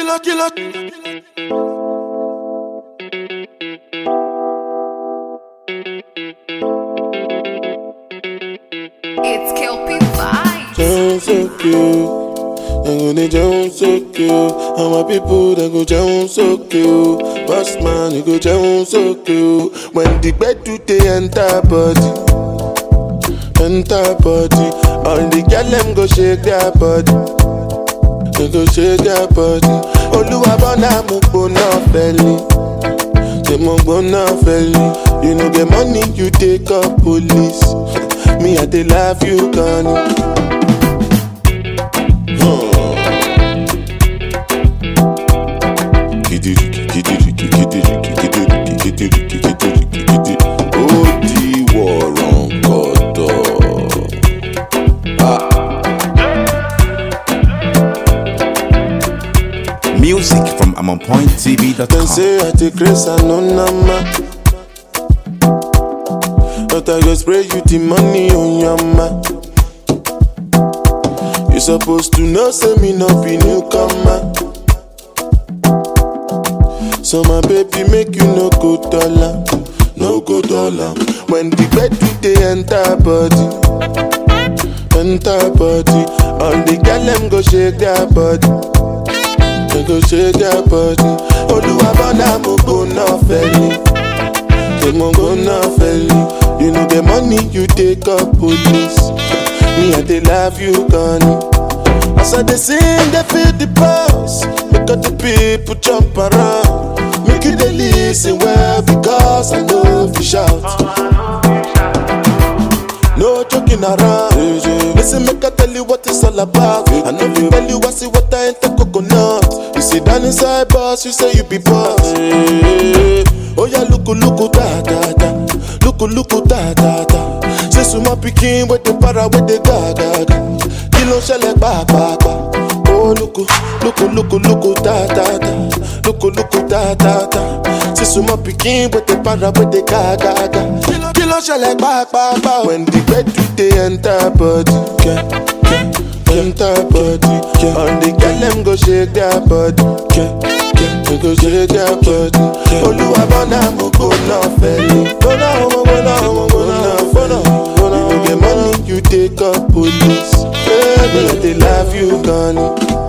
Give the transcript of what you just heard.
killer, killer. It's Kelpie Vibes. Sound so cute. They go they jump so cute. And my people they go jump so cute. Boss man, you go jump so cute. When the bed do they enter body, enter body. All the girl them go shake their body. They go shake their body. Oluwa bona mo gbona feli. Say mo gbona feli. You no get money, you take up police. Me I dey love you, Connie. ó di wọ̀rọ̀ gọ̀dọ̀. Music from Dem AmonPointTV.com. say I take grace and no nama. But I go spray you the money on your ma. You supposed to know, say me no be newcomer. So my baby make you no go dollar, no go dollar. When the bed do they enter body, enter body. All the girl them go shake their body. They go shake their body. Oluwa bona mo go na feli. Say mo go na feli. You know the money you take up police. Me I dey love you, Connie. As I dey sing, they feel the pulse. Make all the people jump around. Make you dey listen well because I know if you shout. No joking around. Listen, make I tell you what it's all about. I know you tell you I see what I ain't the coconut. You sit down inside boss, you say you be boss. Oh yeah, look, look, da da da. Look, look, da da da. Say suma pikin with the para with the ga ga ga. Kilo shele ba ba ba. Oh look, look, look, look, da da da. Look, look, da da da. Say suma pikin with the para with the ga ga ga. Kilo shele ba ba ba. When the bed do they enter body, yeah, yeah, enter body. Yeah. All the girl them go shake their body, yeah, yeah, they go shake their body. Oluwa bona mo go na feli, bona mo go na mo go na bona. You no get money, you take up police. Baby, they love you, Connie.